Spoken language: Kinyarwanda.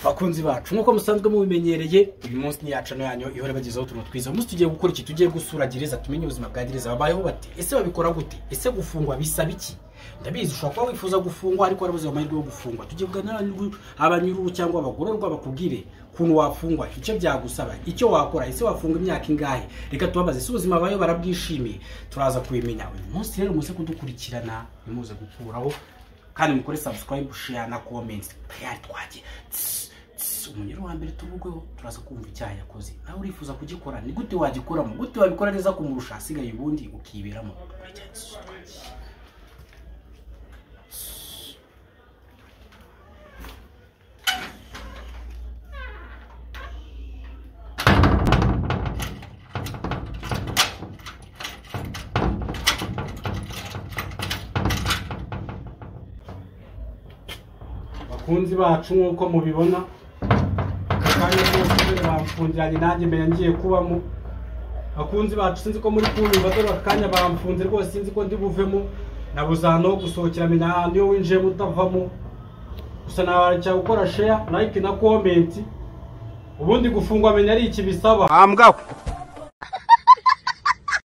bakunzi bacu nk'uko musanzwe mubimenyereye uyu munsi ni yacano yanyu ihora bagezeho utuntu twiza umunsi tugiye gukora iki tugiye gusura gereza tumenye ubuzima bwa gereza babayeho bate ese babikora gute ese gufungwa bisaba iki ndabizi ushobora kuba wifuza gufungwa ariko warabuze amahirwe yo gufungwa tugiye kuganira abanyururu cyangwa abagororwa bakubwire ukuntu wafungwa icyo byagusaba icyo wakora ese wafunga imyaka ingahe reka tubabaze ese ubuzima babayeho barabwishimiye turaza kubimenya uyu munsi rero muze kudukurikirana nimuze gukuraho kandi mukore sabusikarayibu sheya na komenti tayari twagiye umunyururu wa mbere tuvugweho turaza kumva icyaha yakoze nawe urifuza kugikora ni gute wagikoramo gute wabikora neza kumurusha hasigaye ubundi ukiberamo bakunzi bacu nk'uko mubibona kandi rwose kubera bamfungiranye nanjye mbere ngiye kubamo bakunzi bacu sinzi ko muri kumva dore aka kanya bamfunze rwose sinzi ko ndi buvemo nabuze ahantu ho gusohokera menya ahantu iyo winjiyemo utavamo gusa nabara gukora sheya like na komenti ubundi gufungwa menya ari iki bisaba hambwaho